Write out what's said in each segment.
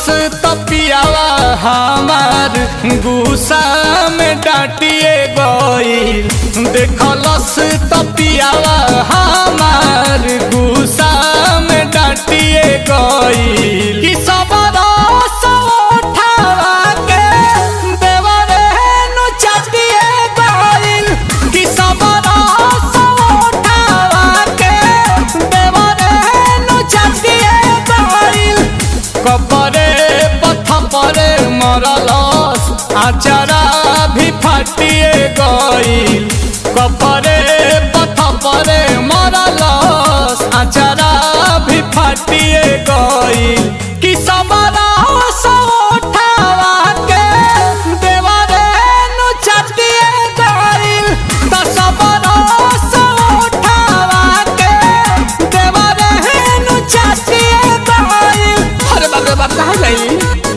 तपियावा हमार गुस्सा में डांटिए गईल देखलस तपियावा हमार गुस्सा में डांटिए गईल कि सब रस उठावा के देवरे नु चाटिए गईल कि सब रस उठावा के देवरे नु चाटिए गईल कपरे पथ परे मरलस आचारा भी फाटिए गईल कपरे पथ परे मरलस आचारा भी फाटिए गईल कि सबरा उठावा के देवरे नु चाटिए गईल त सबरा उठावा के देवरे नु चाटिए गईल अरे बाप रे बाप कहाँ गई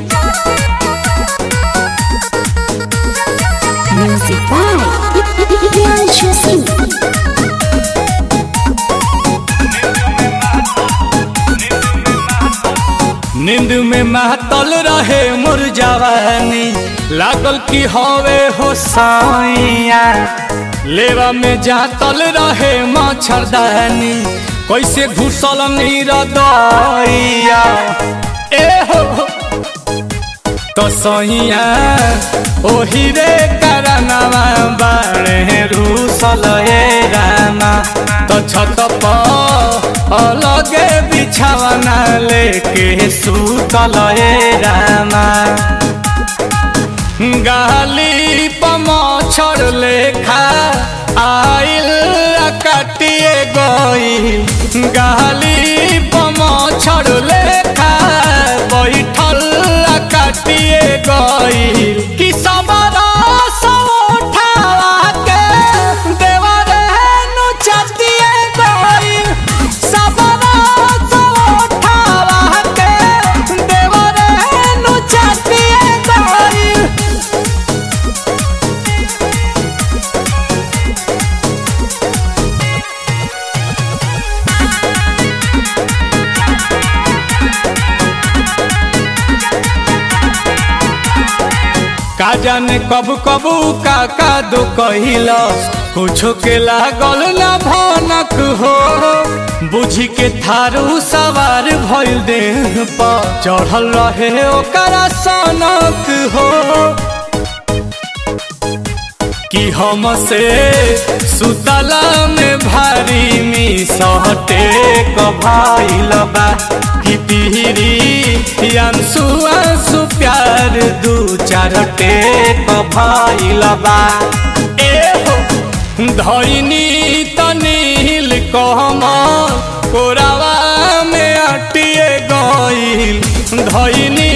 Music by Priyanshu Singh. नींद में महतल रहे मोर जवानी लागल की हवे हो साइया लेवा में जातल रहे मच्छरदानी कैसे घुसल नीर दैया ए हो तो सैया ओही रे करनवा बाणे रूसल ए रामा तो छत पर अलगे बिछावना लेके सुतल ए रामा गाली पमछर लेखा आइल आ काटिए गईल गाली पमछर लेखा बैठल आ काटिए गईल कि सबरा उठावा के देवरे नु चाटिए गईल सबरा उठावा के देवरे नु चाटिए गईल का जाने कब कब का का दो कहिलस कुछो के लागल ना भनक हो बुझी के थारू सवार भइल देह पर चढ़ल रहे ओकरा सनक हो कि हमसे सुतला में भारी मिसहटे कभाइल बा कि पीरी अंसु अंसु प्यार दू चार टेक भइल बा ए हो धैनी तनील कहमल कोरावा में अटिए गईल धैनी